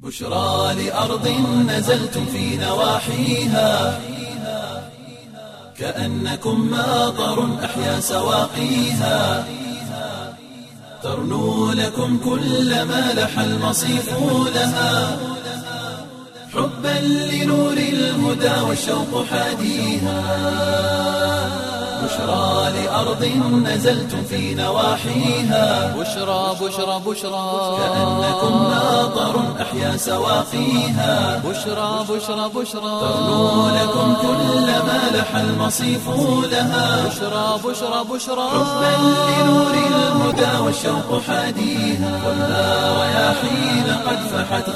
بشرى لأرض نزلتم في نواحيها كأنكم ماطر أحيا سواقيها ترنو لكم كل ما لح المصيف لها حبا لنور الهدى والشوق حاديها بشرى لأرض نزلتم في نواحيها بشرى بشرى بشرى كأنكم ماطر أحيا سواقيها بشرى بشرى بشرى ترنو لكم كل ما لح المصيف لها بشرى بشرى بشرى حبا لنور الهدى والشوق حاديها والنار رياحين قد فحت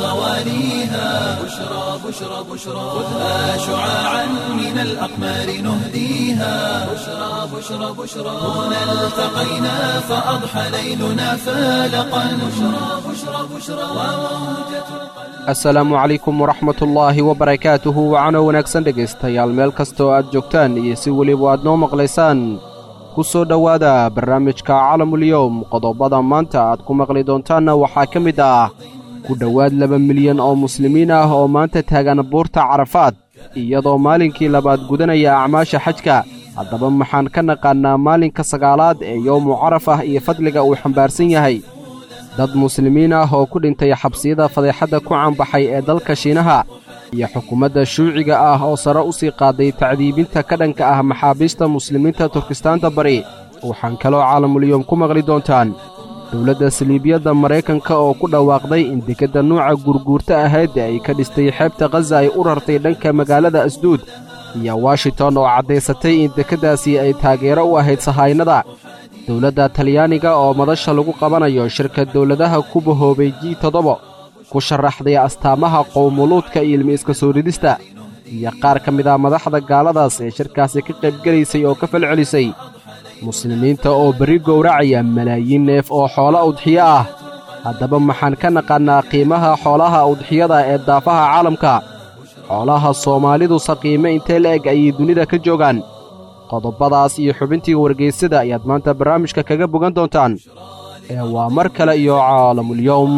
غواليها بشرى بشرى بشرى خذها شعاعا من الأقمار نهديها بشرى بشرى بشرى هنا التقينا فأضحى ليلنا فالقا بشرى بشرى بشرى وموجة asalaamu calaykum waraxmatullaahi wabarakaatuhu wacano wanaagsan dhegaystayaal meel kastoo aad joogtaan iyo si weliba aad noo maqlaysaan ku soo dhowaada barnaamijka calamulyowm qodobada maanta aad ku maqli doontaanna waxaa ka mid ah ku dhowaad laba milyan oo muslimiin ah oo maanta taagan buurta carafaad iyadoo maalinkii labaad gudanaya acmaasha xajka haddaba maxaan ka naqaannaa maalinka sagaalaad ee yowmu carafah iyo fadliga uu xambaarsan yahay dad muslimiin ah oo ku dhintay xabsiyada fadeexadda ku caanbaxay ee dalka shiinaha iyo xukuumadda shuuciga ah oo sare u sii qaaday tacdiibinta ka dhanka ah maxaabiista muslimiinta turkistaanta bari waxaan kaloo caalamulyoom ku maqli doontaan dowladda saliibiyadda maraykanka oo ku dhawaaqday in dekedda nuuca gurguurta ahayd ee ay ka dhistay xeebta khaza ay u rartay dhanka magaalada asduud iyo washington oo caddaysatay in dekeddaasi ay taageero u ahayd sahaynada dowladda talyaaniga oo madasha lagu qabanayo shirka dowladaha ku bahoobay ji toddoba ku sharaxday astaamaha qowmuluudka iyo ilmi iska soo ridista iyo qaar ka mid ah madaxda gaaladaas ee shirkaasi ka qaybgelaysay oo ka falcelisay muslimiinta oo berri gowracaya malaayiin neef oo xoola udxiyo ah haddaba maxaan ka naqaannaa qiimaha xoolaha udxiyada ee daafaha caalamka xoolaha soomaalidu saqiime intee la eg ayay dunida ka joogaan qodobadaas iyo xubintii wargaysada ayaad maanta barnaamijka kaga bogan doontaan ee waa mar kale iyo caalamulyowm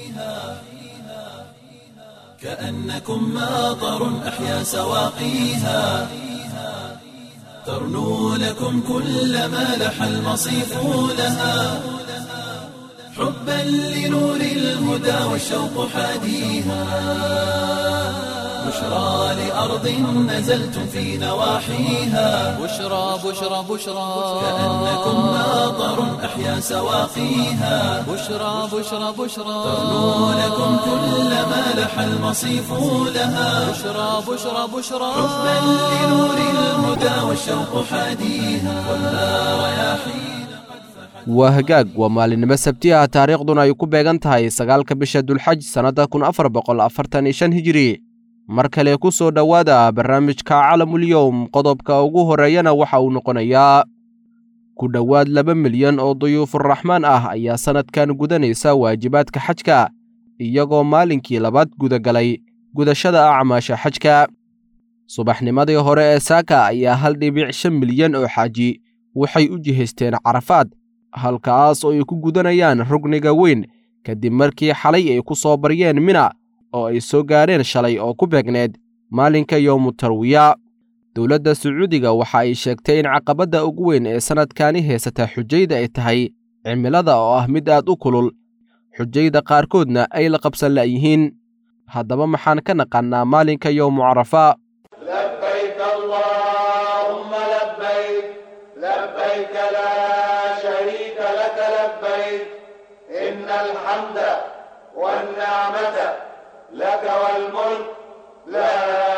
كأنكم ماطر أحيا سواقيها ترنو لكم كل ما لح المصيف لها حبا لنور الهدى والشوق حاديها بشرى لأرض نزلتم في نواحيها بشرى بشرى بشرى كأنكم ماطر أحيا سواقيها بشرى بشرى بشرى ترنو لكم كل ما لح المصيف لها بشرى بشرى بشرى حبا لنور الهدى والشوق حاديها والنار رياحين waa hagaag waa maalinimo sabti ah taariikhduna ay ku beegan tahay sagaalka bisha dulxaj sannadda kun afar boqol afartan iyo shan hijiri mar kale ku soo dhowaada barnaamijka calamulyowm qodobka ugu horreeyana waxa uu noqonayaa ku dhowaad laba milyan oo duyuufuraxmaan ah ayaa sannadkan gudanaysa waajibaadka xajka iyagoo maalinkii labaad gudagalay gudashada acmaasha xajka subaxnimadii hore ee saaka ayaa hal dhibic shan milyan oo xaaji waxay u jihaysteen carafaad halkaas oo ay ku gudanayaan rugniga weyn kadib markii xalay ay ku soo baryeen mina oo ay soo gaadheen shalay oo ku beegneed maalinka yowmu tarwiya dowladda sacuudiga waxa ay sheegtay in caqabadda ugu weyn ee sannadkani haysata xujayda ay tahay cimilada oo ah mid aad u kulul xujayda qaarkoodna ay la qabsan la'yihiin haddaba maxaan ka naqannaa maalinka yowmu carafa لبيك اللهم لبيك لبيك لا شريك لك لبيك إن الحمد والنعمة لك والملك لا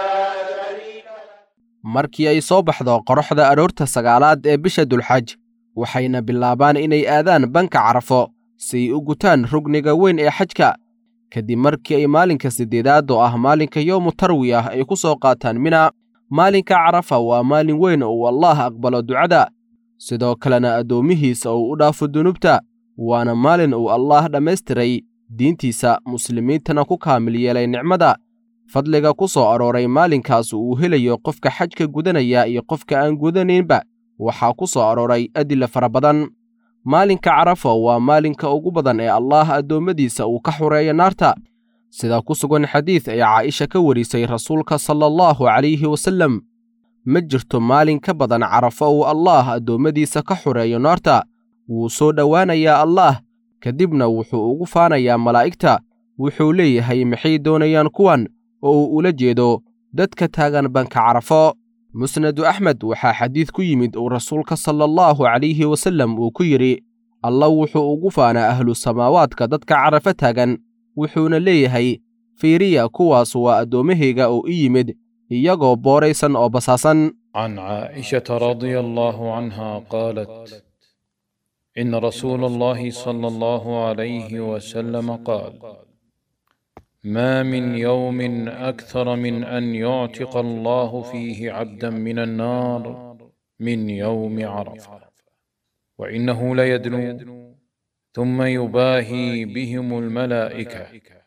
شريك لك markii ay soo baxdo qorraxda aroorta sagaalaad ee bisha dulxaj waxayna bilaabaan inay aadaan banka carafo si ay u gutaan rugniga weyn ee xajka kadib markii ay maalinka siddeedaad oo ah maalinka yowmu tarwi ah ay ku soo qaataan mina maalinka carafa waa maalin weyn oo uu allaah aqbalo ducada sidoo kalena addoommihiisa uu u dhaafo dunuubta waana maalin uu allaah dhammaystiray diintiisa muslimiintana ku kaamil yeelay nicmada fadliga ku soo arooray maalinkaas uu helayo qofka xajka gudanaya iyo qofka aan gudanaynba waxaa ku soo arooray adila fara badan maalinka carafa waa maalinka ugu badan ee allaah addoommadiisa uu ka xureeyo naarta sida ku sugan xadiid ay caaisha ka warisay rasuulka sala allahu calayhi wasallam ma jirto maalin ka badan carafo uu allaah addoommadiisa ka xureeyo naarta wuu soo dhowaanayaa allaah kadibna wuxuu ugu faanayaa malaa'igta wuxuu leeyahay maxay doonayaan kuwan oo uu ula jeedo dadka taagan banka carafo musnadu axmed waxaa xadiid ku yimid uu rasuulka sala allahu calayhi wasallam uu ku yidhi alla wuxuu ugu faanaa ahlu samaawaadka dadka carafo taagan wuxuuna leeyahay fiiriya kuwaas waa addoommahayga oo i yimid iyagoo booraysan oo basaasan عن عائشة رضي الله عنها قالت إن رسول الله صلى الله عليه وسلم قال ما من يوم أكثر من أن يعتق الله فيه عبدا من النار من يوم عرفة وإنه ليدنو ثم يباهي بهم الملائكة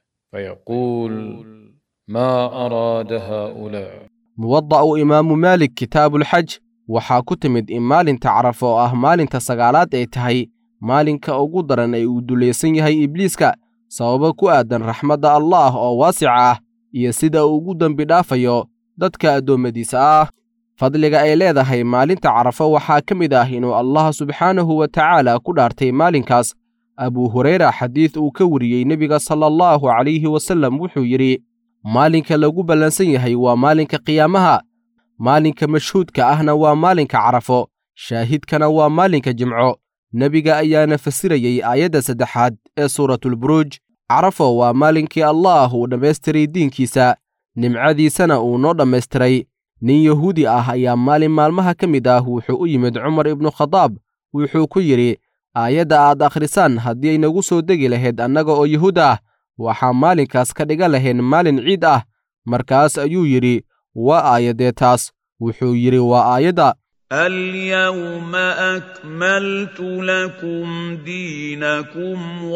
فيقول ما أراد هؤلاء muwada'u imaamu maalik kitaabulxaj waxaa ku timid in maalinta carafo oo ah maalinta sagaalaad ay tahay maalinka ugu daran ee uu dulaysan yahay ibliiska sababo ku aadan raxmadda allaah oo waasica ah iyo sida uu ugu dembi dhaafayo dadka addoommadiisa ah fadliga ay leedahay maalinta carafo waxaa ka mid ah inuu allah subxaanahu wa tacaala ku dhaartay maalinkaas abuu hurayra xadiid uu ka wariyey nebiga sala allahu calayhi wasallam wuxuu yidhi maalinka lagu ballansan yahay waa maalinka qiyaamaha maalinka mashhuudka ahna waa maalinka carafo shaahidkana waa maalinka jimco nebiga ayaana fasirayey aayadda saddexaad ee suuratulburuuj carafo waa maalinkii allaah uu dhammaystiray diinkiisa nimcadiisana uu noo dhammaystiray nin yahuudi ah ayaa maalin maalmaha ka mid ah wuxuu u yimid cumar ibnu khadaab wuxuu ku yidhi aayadda aad akhrisaan haddii ay nagu soo degi lahayd annaga oo yahuud ah waxaa maalinkaas ka dhigan lahayn maalin ciid ah markaas ayuu yidhi waa aayaddee taas wuxuu yidhi waa aayadda اليوم أكملت لكم دينكم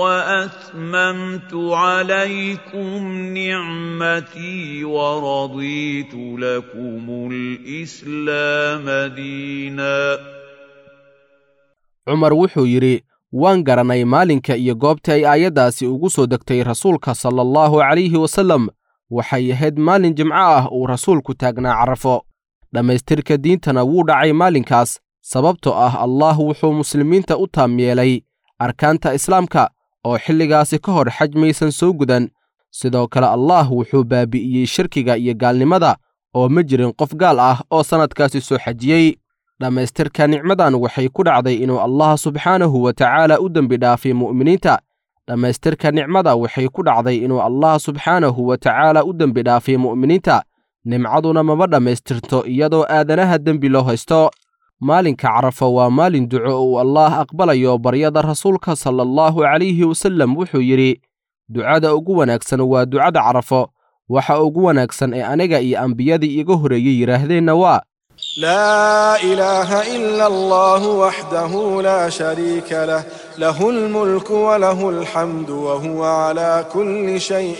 وأتممت عليكم نعمتي ورضيت لكم الإسلام دينا cumar wuxuu yidhi waan garanay maalinka iyo goobta ay aayaddaasi ugu soo degtay rasuulka sala allahu calayhi wasallam waxay ahayd maalin jimco ah uu rasuulku taagnaa carafo dhammaystirka diintana wuu dhacay maalinkaas sababtoo ah allaah wuxuu muslimiinta u taam yeelay arkaanta islaamka oo xilligaasi ka hor xaj maysan soo gudan sidoo kale allaah wuxuu baabi'iyey shirkiga iyo gaalnimada oo ma jirin qof gaal ah oo sannadkaasi soo xajiyey dhammaystirka nicmadan waxay ku dhacday inuu allah subxaanahu wa tacaala u dembi dhaafay mu'miniinta dhammaystirka nicmada waxay ku dhacday inuu allah subxaanahu wa tacaala u dembi dhaafay mu'miniinta nimcaduna maba dhammaystirto iyadoo aadanaha dembi loo haysto maalinka carafo waa maalin duco uu allaah aqbalayo baryada rasuulka sala allahu calayhi wasallam wuxuu yidhi ducada ugu wanaagsan waa ducada carafo waxa ugu wanaagsan ee aniga iyo ambiyadii iga horreeyey yidhaahdeenna waa لا إله إلا الله وحده لا شريك له له الملك وله الحمد وهو على كل شيء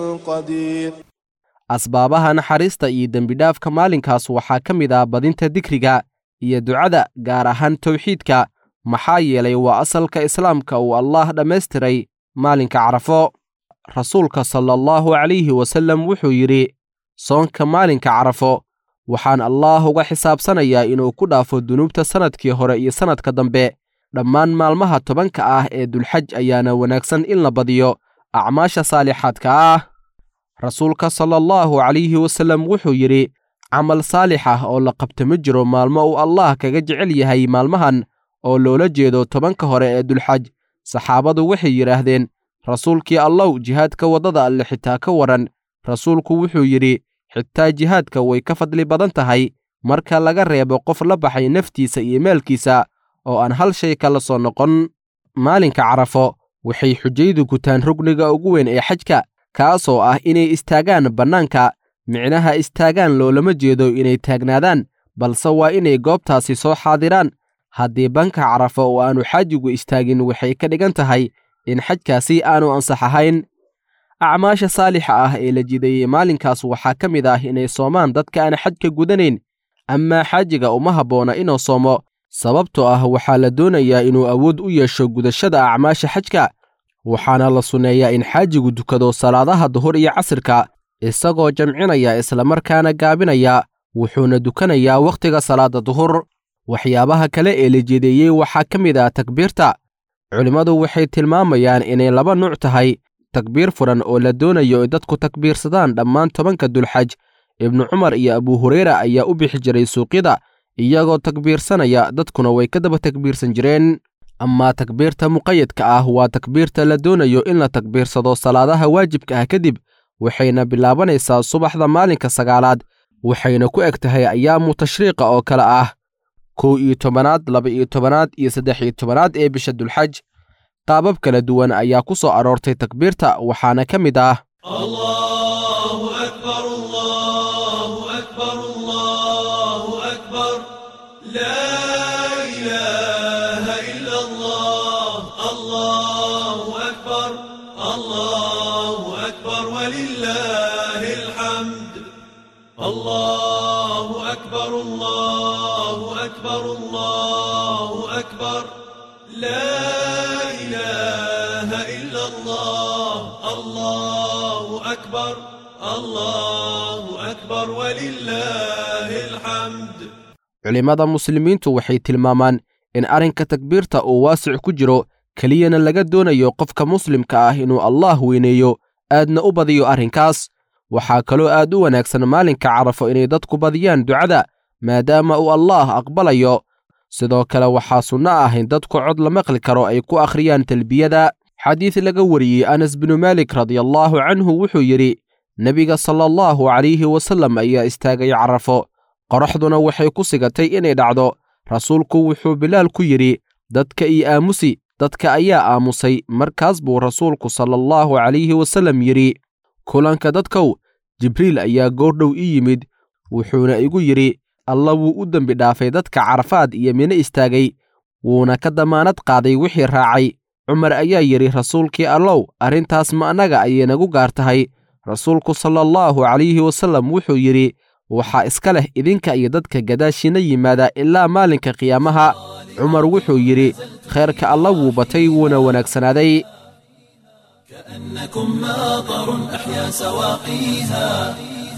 قدير asbaabaha naxariista iyo dembidhaafka maalinkaas waxaa ka mid ah badinta dikriga iyo ducada gaar ahaan towxiidka maxaa yeelay waa asalka islaamka uu allaah dhammaystiray maalinka carafo rasuulka sala allahu calayhi wasallam wuxuu yidhi soonka maalinka carafo waxaan allaah uga xisaabsanayaa inuu ku dhaafo dunuubta sannadkii hore iyo sannadka dambe dhammaan maalmaha tobanka ah ee dulxaj ayaana wanaagsan in la badiyo acmaasha saalixaadka ah rasuulka sala allahu calayhi wasallam wuxuu yidhi camal saalix ah oo la qabta ma jiro maalmo uu allaah kaga jecel yahay maalmahan oo loola jeedo tobanka hore ee dulxaj saxaabadu waxay yidhaahdeen rasuulkii allow jihaadka waddada alle xitaa ka waran rasuulku wuxuu yidhi xitaa jihaadka way ka fadli badan tahay marka laga reebo qof la baxay naftiisa iyo maalkiisa oo aan hal shay kala soo noqon maalinka carafo waxay xujaydu gutaan rugniga ugu weyn ee xajka kaasoo ah inay istaagaan bannaanka micnaha istaagaan loolama jeedo inay taagnaadaan balse waa inay goobtaasi soo xaadiraan haddii banka carafo oo aanu xaajigu istaagin waxay ka dhigan tahay in xajkaasi aanu ansax ahayn acmaasha saalixa ah ee la jideeyey maalinkaas waxaa ka mid ah inay soomaan dadka aan xajka gudanayn amaa xaajiga uma habboona inuu soomo sababtoo ah waxaa la doonayaa inuu awood u yeesho gudashada acmaasha xajka waxaana la sunneeyaa in xaajigu dukado salaadaha duhur iyo casirka isagoo jamcinaya islamarkaana gaabinaya wuxuuna dukanayaa wakhtiga salaadda duhur waxyaabaha kale ee la jeedeeyey waxaa ka mid ah takbiirta culimmadu waxay tilmaamayaan inay laba nuuc tahay takbiir furan oo la doonayo in dadku takbiirsadaan dhammaan tobanka dulxaj ibnu cumar iyo abu hureyra ayaa u bixi jiray suuqyada iyagoo takbiirsanaya dadkuna way ka daba takbiirsan jireen amaa takbiirta muqayadka ah waa takbiirta la doonayo in la takbiirsado salaadaha waajibka ah kadib waxayna bilaabanaysaa subaxda maalinka sagaalaad waxayna ku eg tahay ayaamu tashriiqa oo kale ah kow iyo tobanaad laba iyo tobanaad iyo saddex iyo tobanaad ee bisha dulxaj qaabab kala duwan ayaa ku soo aroortay takbiirta waxaana ka mid ah الله أكبر الله أكبر الله أكبر لا إله إلا الله الله أكبر الله أكبر ولله الحمد الله أكبر الله أكبر الله أكبر لا إله إلا الله الله أكبر الله أكبر ولله الحمد culimmada muslimiintu waxay tilmaamaan in arrinka takbiirta uu waasic ku jiro keliyana laga doonayo qofka muslimka ah inuu allaah weyneeyo aadna u badiyo arrinkaas waxaa kaloo aad u wanaagsan maalinka carafo inay dadku badiyaan ducada maadaama uu allaah aqbalayo sidoo kale waxaa sunno ah in dadku cod la maqli karo ay ku akhriyaan talbiyada xadiid laga wariyey anas binu maalik radiallaahu canhu wuxuu yidhi nebiga sala allahu calayhi wasallam ayaa istaagay carafo qoraxduna waxay ku sigatay inay dhacdo rasuulku wuxuu bilaal ku yidhi dadka ii aamusi dadka ayaa aamusay markaas buu rasuulku sala allahu calayhi wasallam yidhi kulanka dadkow jibriil ayaa goordhow ii yimid wuxuuna igu yidhi alla wuu u dembi dhaafay dadka carafaad iyo mino istaagay wuuna ka damaanad qaaday wixii raacay cumar ayaa yidhi rasuulkii allow arrintaas ma annaga ayay nagu gaar tahay rasuulku sala allahu calayhi wasallam wuxuu yidhi waxaa iska leh idinka iyo dadka gadaashiina yimaada ilaa maalinka qiyaamaha cumar wuxuu yidhi khayrka alla wuu batay wuuna wanaagsanaaday كأنكم ماطر أحيا سواقيها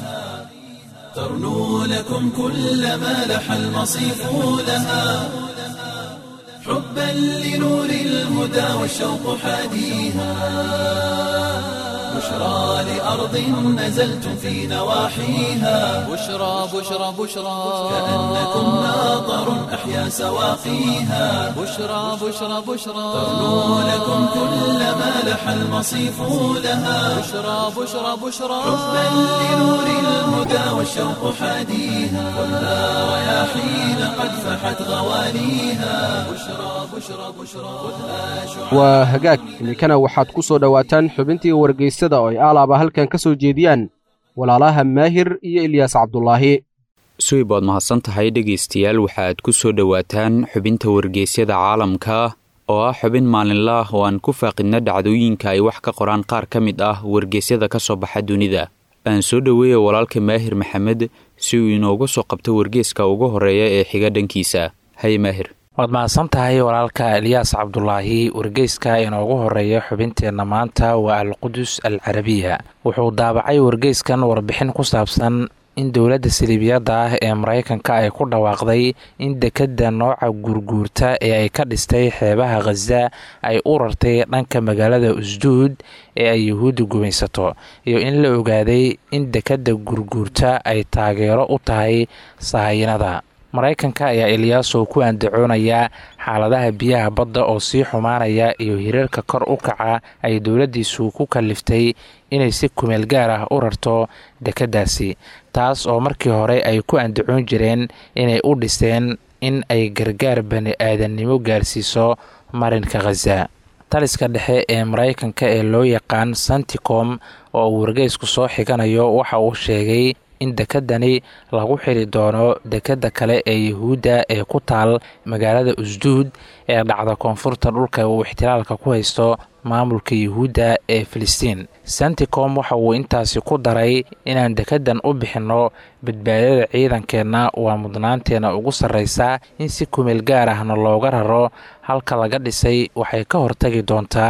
ترنو لكم كل ما لح المصيف لها حبا لنور الهدى والشوق حاديها بشرى لأرض نزلتم في نواحيها بشرى بشرى بشرى كأنكم ماطر أحيا سواقيها بشرى بشرى بشرى ترنو لكم كل ما لح المصيف لها بشرى بشرى بشرى حبا لنور الهدى والشوق حاديها خذها رياحين قد فحت غوانيها بشرى بشرى بشرى خذها شعاع waa hagaag iminkana waxaad ku soo dhowaataan xubintii wargeysada oo ay aalaaba halkan ka soo jeediyaan walaalaha maahir iyo ilyaas cabdulaahi suwib waad mahadsan tahay dhegaystayaal waxaad ku soo dhowaataan xubinta wargeysyada caalamka oo ah xubin maalinla ah oo aan ku faaqidna dhacdooyinka ay wax ka qoraan qaar ka mid ah wargeysyada ka soo baxa dunida aan soo dhoweeya walaalka maahir maxamed si uu inooga soo qabto wargeeska ugu horreeya ee xiga dhankiisa haye maahir waad mahadsan tahay walaalka eliyaas cabdulaahi wargeyska inoogu horeeya xubinteenna maanta waa alqudus al carabiya wuxuu daabacay wargeyskan warbixin ku saabsan in dowladda siliibiyadda ah ee maraykanka ay ku dhawaaqday in dekedda nooca guurguurta ee ay ka dhistay xeebaha khaza ay u rartay dhanka magaalada usduud ee ay yuhuudda gumaysato iyo in la ogaaday in dekedda guurguurta ay taageero u tahay sahayinada maraykanka ayaa eliyaasow ku andacoonayaa xaaladaha biyaha badda oo sii xumaanaya iyo hiriirka kor u kaca ay dowladdiisu ku kalliftay inay si kumeel gaar ah u rarto dekeddaasi taas oo markii hore ay ku andacoon jireen inay u dhiseen in ay gargaar bani aadannimo gaarsiiso marinka khaza taliska dhexe ee maraykanka ee loo yaqaan santicom oo uu wargeysku soo xiganayo waxa uu sheegay in dekedani lagu xiri doono dekedda kale ee yuhuudda ee ku taal magaalada usduud ee dhacda koonfurta dhulka uu ixtilaalka ku haysto maamulka yuhuudda ee filistiin santicom waxa uu intaasi ku daray inaan dekeddan u bixinno badbaadada ciidankeenna waa mudnaanteenna ugu sarraysa in si kumeel gaar ahna looga raro halka laga dhisay waxay ka hortagi doontaa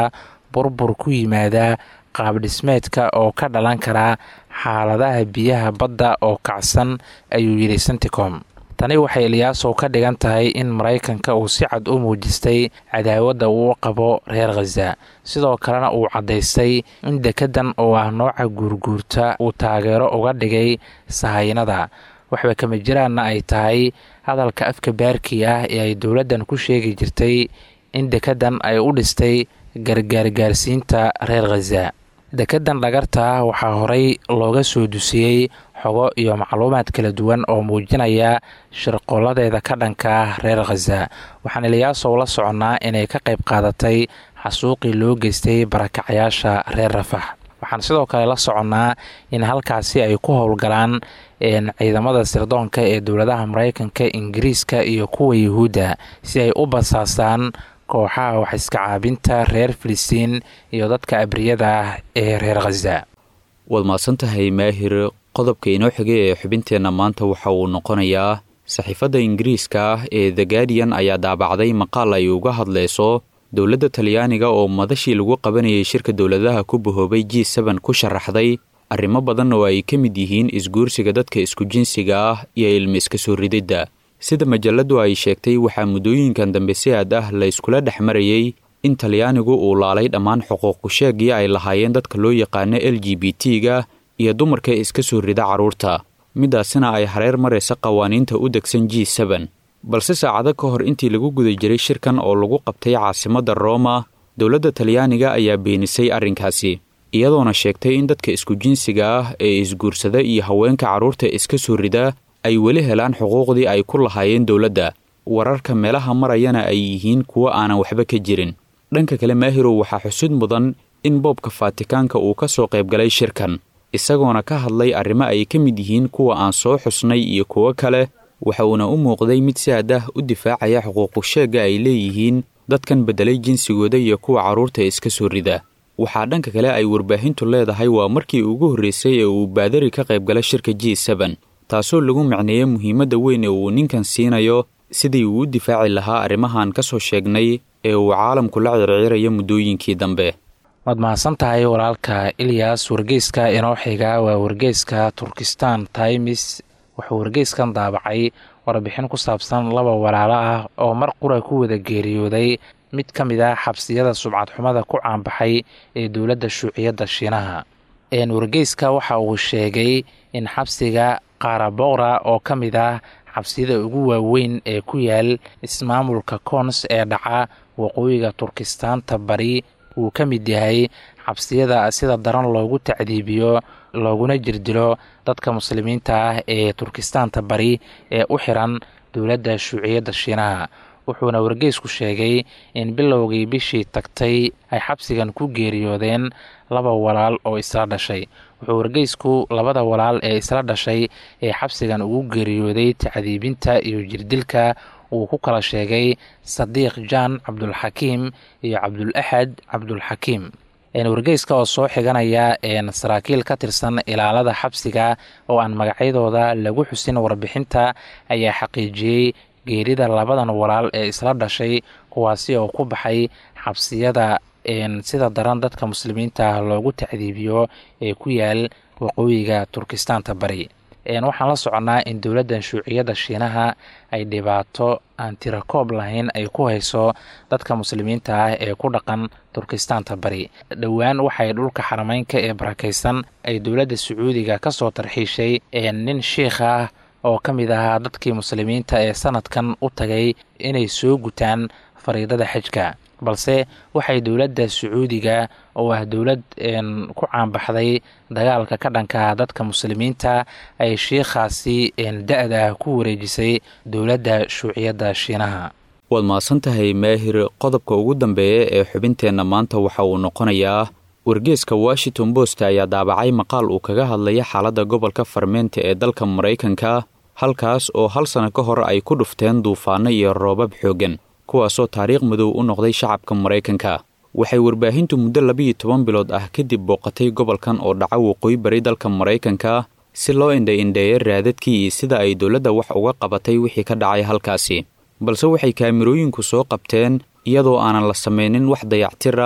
burbur ku yimaada qaabdhismeedka oo ka dhalan kara xaaladaha biyaha badda oo kacsan ayuu yidhi senticom tani waxay ilyaasow ka dhigan tahay in maraykanka uu si cad u muujistay cadaawadda uu qabo reer khaza sidoo kalena uu caddaystay in dekedan oo ah nooca guurguurta uu taageero uga dhigay sahaynada waxba kama jiraanna ay tahay hadalka afka baarkii ah ee ay dowladdan ku sheegi jirtay in dekedan ay u dhistay gargaargaarsiinta reer khaza dekedan dhagarta waxaa horey looga soo dusiyey xogo iyo macluumaad kala duwan oo muujinaya shirqolladeeda ka dhanka ah reer khaza waxaan ilyaasow la soconnaa inay ka qayb qaadatay xasuuqii loo geystay barakacayaasha reer rafax waxaan sidoo kale la soconnaa in halkaasi ay ku howlgalaan ciidamada sirdoonka ee dowladaha maraykanka ingiriiska iyo kuwa yuhuudda si ay u basaasaan kooxaha wax iska caabinta reer filistiin iyo dadka abriyada ah ee reer khaza waad mahadsantahay maahir qodobka inoo xigay ee xubinteenna maanta waxa uu noqonayaa saxiifadda ingiriiska ah ee the guardian ayaa daabacday maqaal ay uga hadlayso dowladda talyaaniga oo madashii lagu qabanayay shirka dowladaha ku bahoobay g seben ku sharaxday arrimo badan oo ay ka mid yihiin isguursiga dadka isku jinsiga ah iyo ilmi iska soo rididda sida majalladdu ay sheegtay waxaa muddooyinkan dambe si aad ah la yskula dhex marayey in talyaanigu uu laalay dhammaan xuquuqusheegii ay lahaayeen dadka loo yaqaano l g b t-ga iyo dumarka iska soo rida carruurta midaasina ay hareer maraysa qawaaniinta u degsan g seben balse saacado ka hor intii lagu guda jiray shirkan oo lagu qabtay caasimadda rooma dowladda talyaaniga ayaa beenisay arrinkaasi iyadoona sheegtay in dadka isku jinsiga ah ee isguursada iyo haweenka carruurta iska soo rida ay weli helaan xuquuqdii ay ku lahaayeen dowladda wararka meelaha marayana ay yihiin kuwo aanan waxba ka jirin dhanka kale maahirow waxaa xusud mudan in boobka faatikaanka uu ka soo qaybgalay shirkan isagoona ka hadlay arrimo ay ka mid yihiin kuwa aan soo xusnay iyo kuwo kale waxa uuna u muuqday mid si aad ah u difaacaya xuquuqusheegga ay leeyihiin dadkan beddelay jinsigooda iyo kuwa carruurta iska soo rida waxaa dhanka kale ay warbaahintu leedahay waa markii ugu horraysay ee uu baadari ka qaybgala shirka g seben taasoo lagu macneeyey muhiimadda weyn ee uu ninkan siinayo sidii uu u difaaci lahaa arrimahan ka soo sheegnay ee uu caalamku la circirayo muddooyinkii dambe waad mahadsan tahay walaalka ilyas wargeyska inoo xiga waa wargeyska turkistan times wuxuu wargeyskan daabacay warbixin ku saabsan laba walaalo ah oo mar qura ku wada geeriyooday mid ka mid ah xabsiyada subcadxumada ku caanbaxay ee dowladda shuuciyadda shiinaha wargeyska waxa uu sheegay in xabsiga qaaraboqra oo ka mid ah xabsiyada ugu waaweyn ee ku yaal ismaamulka koons ee dhaca waqooyiga turkistaanta bari uu ka mid yahay xabsiyada sida daran loogu tacdiibiyo looguna jirdilo dadka muslimiinta ah ee turkistaanta bari ee u xiran dowladda shuuciyadda shiinaha wuxuuna wargeysku sheegay in bilowgii bishii tagtay ay xabsigan ku geeriyoodeen laba walaal oo isla dhashay wuxuu wargeysku labada walaal ee isla dhashay ee xabsigan ugu geeriyooday tacdiibinta iyo jirdilka uu ku kala sheegay sadiiq jaan cabdulxakiim iyo cabdul axad cabdulxakiim wargeyska oo soo xiganaya saraakiil ka tirsan ilaalada xabsiga oo aan magacyadooda lagu xusin warbixinta ayaa xaqiijiyey geerida labadan walaal ee isla dhashay kuwaasi oo ku baxay xabsiyada sida daran dadka muslimiinta ah loogu tacdiibiyo ee ku yaal waqooyiga turkistaanta bari waxaan la soconnaa in dowladdan shuuciyadda shiinaha ay dhibaato aan tirakoob lahayn ay ku hayso dadka muslimiinta ah ee ku dhaqan turkistaanta bari dhowaan waxay dhulka xarameynka ee barakaysan ay dowladda sacuudiga ka soo tarxiishay nin shiikh ah oo ka mid ahaa dadkii muslimiinta ee sanadkan u tagay inay soo gutaan fariidada xajka balse waxay dowladda sacuudiga oo ah dowlad ku caanbaxday dagaalka ka dhanka dadka muslimiinta ay shiikhaasi da-da ku wareejisay dowladda shuuciyadda shiinaha waad mahadsan tahay maahir qodobka ugu dambeeya ee xubinteenna maanta waxa uu noqonayaa wargeeska washington post ayaa daabacay maqaal uu kaga hadlaya xaaladda gobolka farmeenta ee dalka maraykanka halkaas oo hal sano ka hor ay ku dhufteen duufaano iyo roobab xooggan kuwaasoo taariikh madow u noqday shacabka maraykanka waxay warbaahintu muddo labiiyo toban bilood ah kadib booqatay gobolkan oo dhaca waqooyi bari dalka maraykanka si loo indha-indheeyo raadadkii iyo sida ay dowladda wax uga qabatay wixii ka dhacay halkaasi balse waxay kaamirooyinku soo qabteen iyadoo aanan la samaynin wax dayactir ah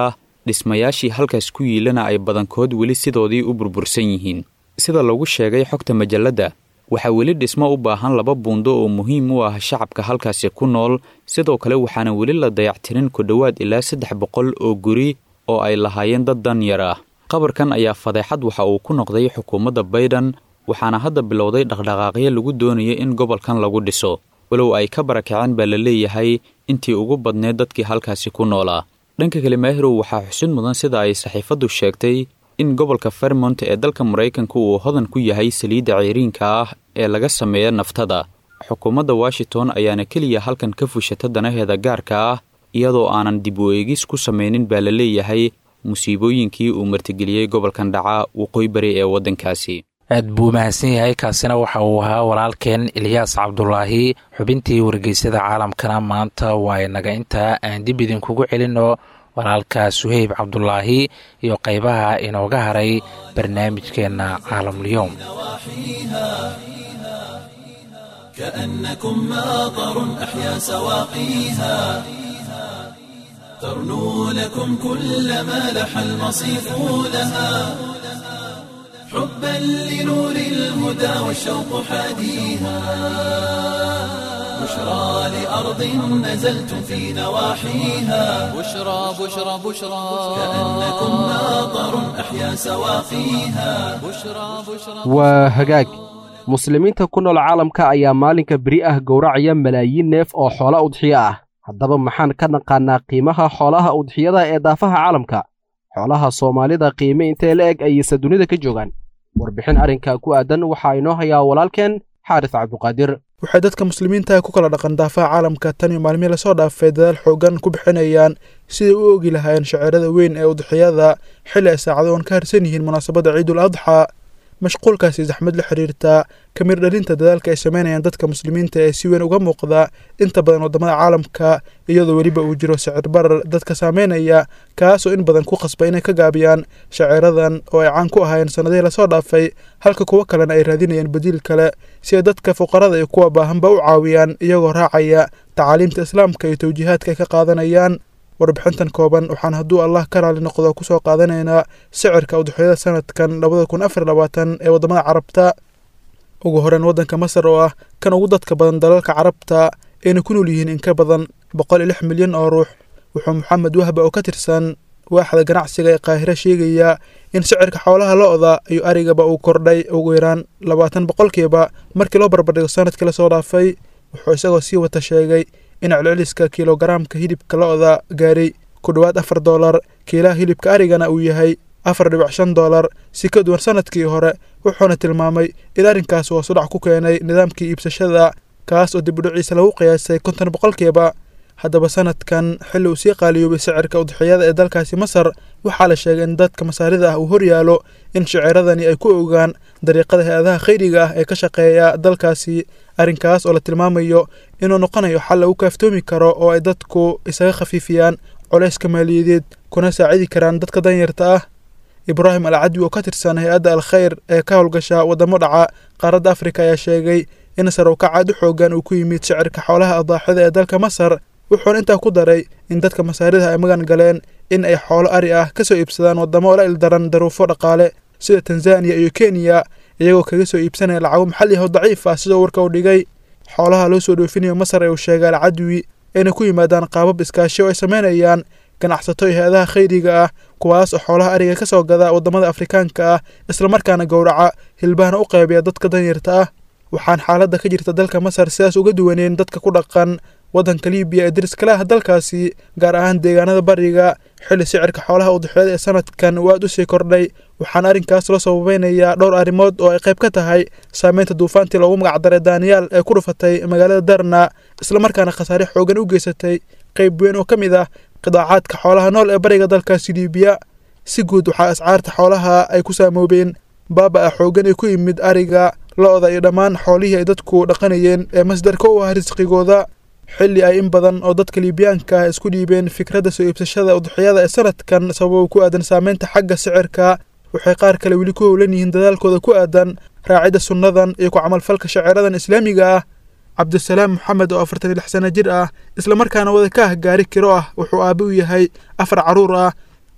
dhismayaashii halkaas ku yiilana ay badankood weli sidoodii u burbursan yihiin sida lagu sheegay xogta majalladda waxaa weli dhismo u baahan laba buundo oo muhiim u ah shacabka halkaasi ku nool sidoo kale waxaana weli la dayactirin ku dhowaad ilaa saddex boqol oo guri oo ay lahaayeen dad danyar ah qabarkan ayaa fadeexad waxa uu ku noqday xukuumadda bayden waxaana hadda bilowday dhaqdhaqaaqyo lagu doonaya in gobolkan lagu dhiso walow ay ka barakaceen baa la leeyahay intii ugu badneed dadkii halkaasi ku noolaa dhanka kale maahirow waxaa xusid mudan sida ay saxiifaddu sheegtay in gobolka fermont ee dalka maraykanka uu hodan ku yahay saliidda ceyriinka ah ee laga sameeya naftada xukuumadda washington ayaana keliya halkan ka fushata danaheeda gaarka ah iyadoo aanan dib u eegis ku samaynin baa la leeyahay musiibooyinkii uu martigeliyey gobolkan dhaca waqooyi bari ee waddankaasi aad buu mahadsan yahay kaasina waxa uu ahaa walaalkeen ilyaas cabdulaahi xubintii wargeysyada caalamkana maanta waa inaga intaa aan dib idinkugu celinno walaalka suheyb cabdulaahi iyo qaybaha inooga haray barnaamijkeenna caalamulyoom كأنكم ماطر أحيا سواقيها ترنو لكم كل ما لح المصيف لها حبا لنور الهدى والشوق حاديها بشرى لأرض نزلتم في نواحيها بشرى بشرى بشرى كأنكم ماطر أحيا سواقيها بشرى بشرى waa hagaag muslimiinta ku nool caalamka ayaa maalinka beri ah gowracaya malaayiin neef oo xoola udxiyo ah haddaba maxaan ka naqaannaa qiimaha xoolaha udxiyada ee daafaha caalamka xoolaha soomaalida qiime intee la eg ayayse dunida ka joogaan warbixin arrinka ku aadan waxaa inoo hayaa walaalkeen xaaris cabduqaadir waxay dadka muslimiinta ku kala dhaqan daafaha caalamka tan iyo maalmihii lasoo dhaafay dadaal xoogan ku bixinayaan siday u ogi lahaayeen shaceerada weyn ee udxiyada xilli ay saacado oon ka harsan yihiin munaasabadda ciidul adxaa mashquulkaasi zaxmad la xiriirtaa kamir dhalinta dadaalka ay sameynayaan dadka muslimiinta ee si weyn uga muuqda inta badan waddamada caalamka iyadoo weliba uu jiro sicir barar dadka saameynaya kaasoo in badan ku qasba inay ka gaabiyaan shaceeradan oo ay caan ku ahaayeen sannadihii lasoo dhaafay halka kuwo kalena ay raadinayaan badiil kale si ay dadka fuqarada iyo kuwa baahanba u caawiyaan iyagoo raacaya tacaaliimta islaamka iyo tawjiihaadka ay ka qaadanayaan warbixintan kooban waxaan hadduu allah ka raali noqdo kusoo qaadanaynaa sicirka udxiyada sanadkan labada kun afar labaatan ee waddamada carabta ugu horeyn waddanka masar oo ah kan ugu dadka badan dalalka carabta ayna ku nool yihiin in ka badan boqol iyo lix milyan oo ruux wuxuu maxamed wahba oo ka tirsan waaxda ganacsiga ee qaahiro sheegaya in sicirka xoolaha lo-da iyo arigaba uu kordhay ugu yaraan labaatan boqolkiiba markii loo barbardhigo sanadkii lasoo dhaafay wuxuu isagoo sii wata sheegay in celceliska kilogaraamka hilibka lo-da gaaray ku dhowaad afar doolar kiilaha hilibka arigana uu yahay afar dhibic shan doolar si ka duwan sanadkii hore wuxuuna tilmaamay in arrinkaas uu sudhac ku keenay nidaamkii iibsashada kaas oo dibudhiciisa lagu qiyaasay konton boqolkiiba haddaba sanadkan xilli uu sii qaaliyoobay sicirka udxiyada ee dalkaasi masar waxaa la sheegay in dadka masaarida ah uu horyaalo in shaciiradani ay ku ogaan dariiqada hay-adaha khayriga ah ee ka shaqeeya dalkaasi arrinkaas oo la tilmaamayo inuu noqonayo xal lagu kaaftoomi karo oo ay dadku isaga khafiifiyaan colayska maaliyadeed kuna saacidi karaan dadka danyarta ah ibraahim al cadwi oo ka tirsan hay-adda al khayr ee ka howlgasha waddamo dhaca qaaradda afrika ayaa sheegay in sarowkacaad u xoogan uu ku yimid shicirka xoolaha adaaxida ee dalka masar wuxuuna intaa ku daray in dadka masaarida ay magan galeen in ay xoolo ari ah ka soo iibsadaan waddamo la ildaran daruufo dhaqaale sida tanzaniya iyo kenya iyagoo kaga soo iibsanaya lacago maxalli ah oo daciif ah sidoo warka u dhigay xoolaha loo soo dhoofinayo masar ee uu sheegay al cadwi ayna ku yimaadaan qaabab iskaashi oo ay sameynayaan ganacsato iyo hay-adaha khayriga ah kuwaas oo xoolaha ariga ka soo gada waddamada afrikaanka ah islamarkaana gowraca hilbahana u qaybiya dadka danyarta ah waxaan xaaladda ka jirta dalka masar sidaas uga duwaneyn dadka ku dhaqan waddanka libiya ee dariskala ah dalkaasi gaar ahaan deegaanada bariga xilli sicirka xoolaha udxiyada ee sanadkan uu aad u sii kordhay waxaana arrinkaas loo sababeynayaa dhowr arrimood oo ay qayb ka tahay saameynta duufaantii loogu magacdaray daaniyaal ee ku dhufatay magaalada darna islamarkaana khasaare xoogan u geysatay qayb weyn oo ka mid ah qidaacaadka xoolaha nool ee bariga dalkaasi libiya si guud waxaa ascaarta xoolaha ay ku saamoobeen baaba-a xoogan ee ku yimid ariga lo-da iyo dhammaan xoolihii ay dadku dhaqanayeen ee masdarka u ah risqigooda xilli ay in badan oo dadka liibiyaanka ah isku dhiibeen fikradda soo iibsashada udxiyada ee sanadkan sababo ku aadan saameynta xagga sicirka waxay qaar kale weli ku howlan yihiin dadaalkooda ku aadan raacidda sunnadan iyo ku camalfalka shaceeradan islaamiga ah cabdisalaam maxamed oo afartan iyo lix sano jir ah islamarkaana wada ka ah gaari kiro ah wuxuu aabe u yahay afar carruur ah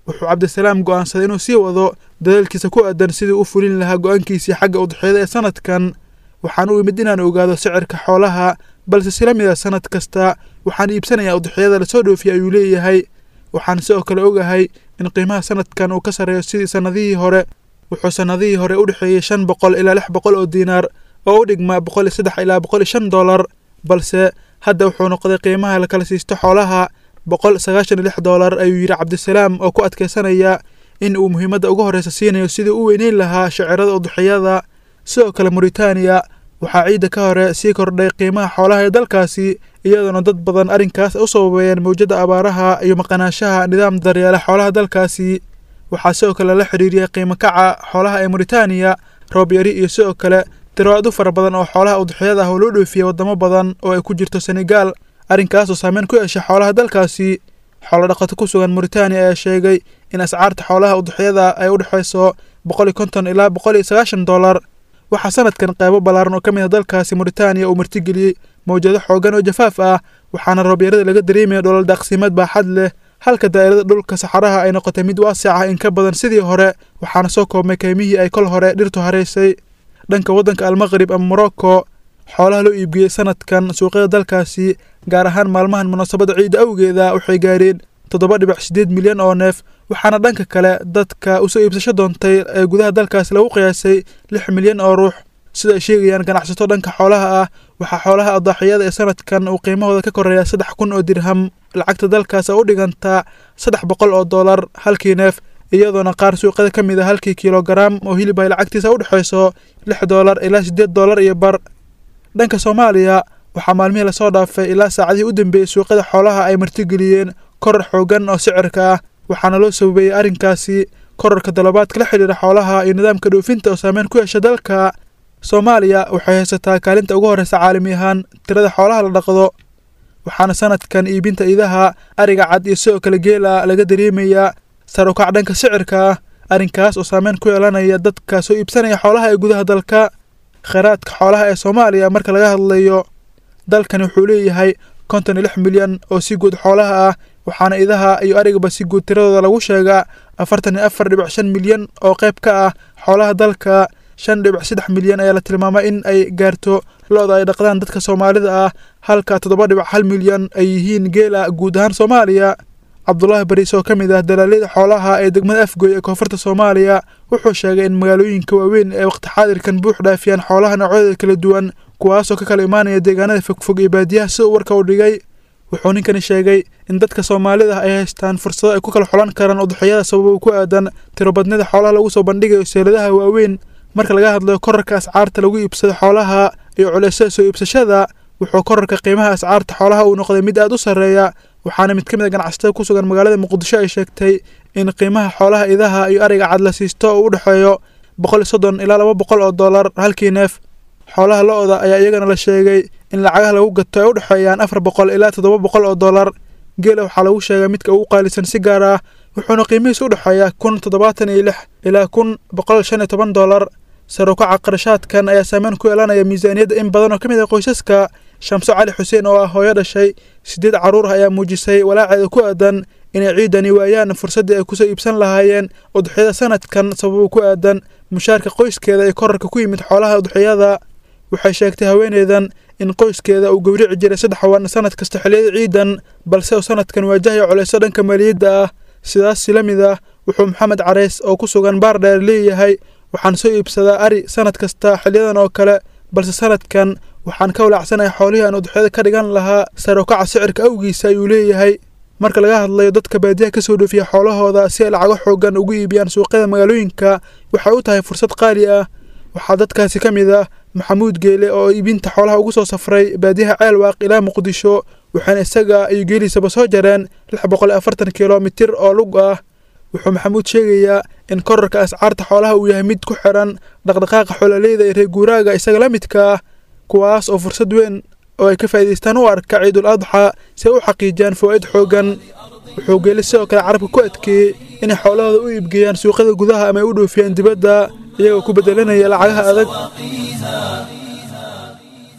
wuxuu cabdisalaam go'aansaday inuu sii wado dadaalkiisa ku aadan sidii u fulin lahaa go'aankiisii xagga udxiyada ee sanadkan waxaan u imid inaan ogaado sicirka xoolaha balse sila mid a sanad kasta waxaan iibsanayaa udxiyada lasoo dhoofiya ayuu leeyahay waxaan sidoo kale ogahay in qiimaha sanadkan uu ka sarreeyo sidii sannadihii hore wuxuu sannadihii hore u dhexeeyey shan boqol ilaa lix boqol oo diinaar oo u dhigma boqol iyo saddex ilaa boqol iyo shan dollar balse hadda wuxuu noqday qiimaha la kala siisto xoolaha boqol sagaashan iyo lix dollar ayuu yidhi cabdisalaam oo ku adkaysanaya in uu muhiimadda ugu horreysa siinayo sidii u weyneyn lahaa shacirada udxiyada sidoo kale muritaaniya waxaa ciidda ka hore sii kordhay qiimaha xoolaha ee dalkaasi iyadoona dad badan arrinkaas u sababeeyeen mawjadda abaaraha iyo maqanaanshaha nidaam daryeela xoolaha dalkaasi waxaa sidoo kale la xidhiiriyay qiimo kaca xoolaha ee muritaaniya roob yari iyo sidoo kale tiro aad u fara badan oo xoolaha udxiyada ah oo loo dhoofiyey waddamo badan oo ay ku jirto senegaal arrinkaas oo saameyn ku yeeshay xoolaha dalkaasi xoolo dhaqato ku sugan muritaaniya ayaa sheegay in ascaarta xoolaha udxiyada ay u dhexayso boqol iyo konton ilaa boqol iyo sagaashan dollar waxaa sanadkan qaybo ballaaran oo ka mid ah dalkaasi muritaaniya uu martigeliyey mawjado xoogan oo jafaaf ah waxaana roobyarada laga dareemaya dholol daaqsimeed baaxad leh halka daa'irada dhulka saxaraha ay noqotay mid waasic ah in ka badan sidii hore waxaana soo koobmay kaymihii ay kol hore dhirtu haraysay dhanka waddanka almaqrib ama morocco xoolaha loo iibgeeyey sanadkan suuqyada dalkaasi gaar ahaan maalmahan munaasabadda ciidda awgeeda waxay gaareen toddoba dhibic siddeed milyan oo neef waxaana dhanka kale dadka usoo iibsasho doontay ee gudaha dalkaasi lagu qiyaasay lix milyan oo ruux sida ay sheegayaan ganacsato dhanka xoolaha ah waxaa xoolaha adaaxiyada ee sanadkan uu qiimahooda ka koreeya saddex kun oo dirham lacagta dalkaas oo u dhigantaa saddex boqol oo dollar halkii neef iyadoona qaar suuqyada ka mid a halkii kilogaram oo hilib ay lacagtiisa u dhexayso lix dollar ilaa siddeed dollar iyo bar dhanka soomaaliya waxaa maalmihii lasoo dhaafay ilaa saacadihii u dambeeyey suuqyada xoolaha ay martigeliyeen koror xoogan oo sicirka ah waxaana loo sababeeyey arrinkaasi kororka dalabaadka la xidhiira xoolaha iyo nidaamka dhoofinta oo saameyn ku yeesha dalka soomaaliya waxay haysataa kaalinta ugu horreysa caalami ahaan tirada xoolaha la dhaqdo waxaana sanadkan iibinta idaha ariga cad iyo sidoo kale geela laga dareemayaa sar ukac dhanka sicirka ah arrinkaas oo saameyn ku yeelanaya dadka soo iibsanaya xoolaha ee gudaha dalka kheyraadka xoolaha ee soomaaliya marka laga hadlayo dalkani wuxuu leeyahay konton iyo lix milyan oo si guud xoolaha ah waxaana idaha iyo arigaba si guud tiradooda lagu sheegaa afartan iyo afar dhibic shan milyan oo qayb ka ah xoolaha dalka shan dhibic saddex milyan ayaa la tilmaamay in ay gaarto lo-da ay dhaqdaan dadka soomaalida ah halka toddoba dhibic hal milyan ay yihiin geela guud ahaan soomaaliya cabdulaahi bariis oo ka mid ah dalaaliyada xoolaha ee degmada afgoy ee koonfurta soomaaliya wuxuu sheegay in magaalooyinka waaweyn ee waqti xaadirkan buux dhaafiyaan xoolaha noocyadooda kala duwan kuwaasoo ka kala imaanaya deegaanada fogfog iyo baadiyaha sida warka u dhigay wuxuu ninkani sheegay in dadka soomaalida ay haystaan fursado ay ku kala xulan karaan udxiyada sababo ku aadan tirobadnida xoolaha lagu soo bandhigayo seeladaha waaweyn marka laga hadlayo korarka ascaarta lagu iibsado xoolaha iyo culeysyada soo iibsashada wuxuu korarka qiimaha ascaarta xoolaha uu noqday mid aad u sarreeya waxaana mid ka mid a ganacsatada ku sugan magaalada muqdisho ay sheegtay in qiimaha xoolaha idaha iyo ariga cad la siisto oo u dhexeeyo boqol iyo soddon ilaa laba boqol oo dollar halkii neef xoolaha lo-da ayaa iyagana la sheegay in lacagaha lagu gato ay u dhexeeyaan afar boqol ilaa toddoba boqol oo dollar geela waxaa lagu sheegay midka ugu qaalisan si gaar ah wuxuuna qiimihiisa u dhexeeyaa kun toddobaatan iyo lix ilaa kun boqol shan iyo toban dollar sarukaca qarashaadkan ayaa saameyn ku yeelanaya miisaaniyadda in badan oo ka mid ah qoysaska shamso cali xuseen oo ah hooyo dhashay siddeed carruur ah ayaa muujisay walaaceeda ku aadan inay ciidani waayaan fursaddii ay kusoo iibsan lahaayeen udxiyada sanadkan sababo ku aadan mushaarka qoyskeeda ee korarka ku yimid xoolaha udxiyada waxay sheegtay haweeneydan in qoyskeeda uu gowrici jiray saddex wan sanad kasta xilliyada ciidan balse uu sanadkan waajahaya culeyso dhanka maaliyadda ah sidaas si la mid ah wuxuu maxamed careys oo ku sugan baardheer leeyahay waxaan soo iibsadaa ari sanad kasta xiliyadan oo kale balse sanadkan waxaan ka walaacsanahay xoolihii aan udxiyada ka dhigan lahaa sarokaca sicirka awgiisa ayuu leeyahay marka laga hadlayo dadka baadiyaha ka soo dhoofiya xoolahooda si ay lacago xoogan ugu iibiyaan suuqyada magaalooyinka waxay u tahay fursad qaali ah waxaa dadkaasi ka mid ah maxamuud geele oo iibinta xoolaha ugu soo safray baadiyaha ceelwaaq ilaa muqdisho waxaana isaga iyo geeliisaba soo jareen lix boqol iyo afartan kilomitir oo lug ah wuxuu maxamuud sheegayaa in korarka ascaarta xoolaha uu yahay mid ku xiran dhaqdhaqaaqa xoololeyda ee reer guuraaga isaga la midka ah kuwaas oo fursad weyn oo ay ka faa'iidaystaan u arka ciidul adxa si ay u xaqiijiyaan fawaa'id xooggan wuxuu geeli sidoo kale carabka ku adkeeyey inay xoolahooda u iibgeeyaan suuqyada gudaha ama ay u dhoofiyaan dibadda iyagoo ku beddelanaya lacagaha adag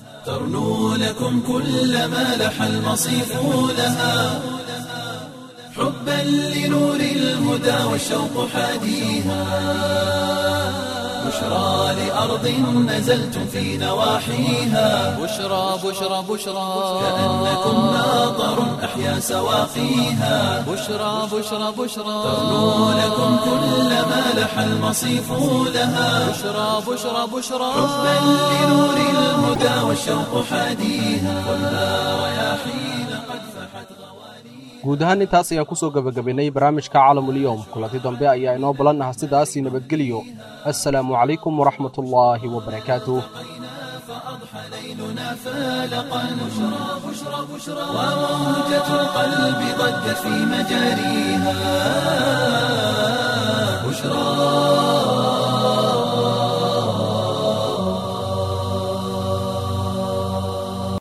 ترنو لكم كل ما لح المصيف لها حبا لنور الهدى والشوق حاديها بشرى لأرض نزلتم في نواحيها بشرى بشرى بشرى كأنكم ناظر أحيا سواقيها بشرى بشرى بشرى تغنو لكم كل ما لح المصيف لها بشرى بشرى بشرى حبا لنور الهدى والشوق حاديها والنار رياحين قد فحت guud ahaan intaas ayaan kusoo gebagabaynay barnaamijka caalamulyoom kulanti dambe ayaa inoo balan ah sidaasii nabadgeliyo assalaamu calaykum waraxmatullaahi wabarakaatuh فأضحى ليلنا فالقا بشرى بشرى بشرى وموجة القلب ضجت في مجاريها بشرى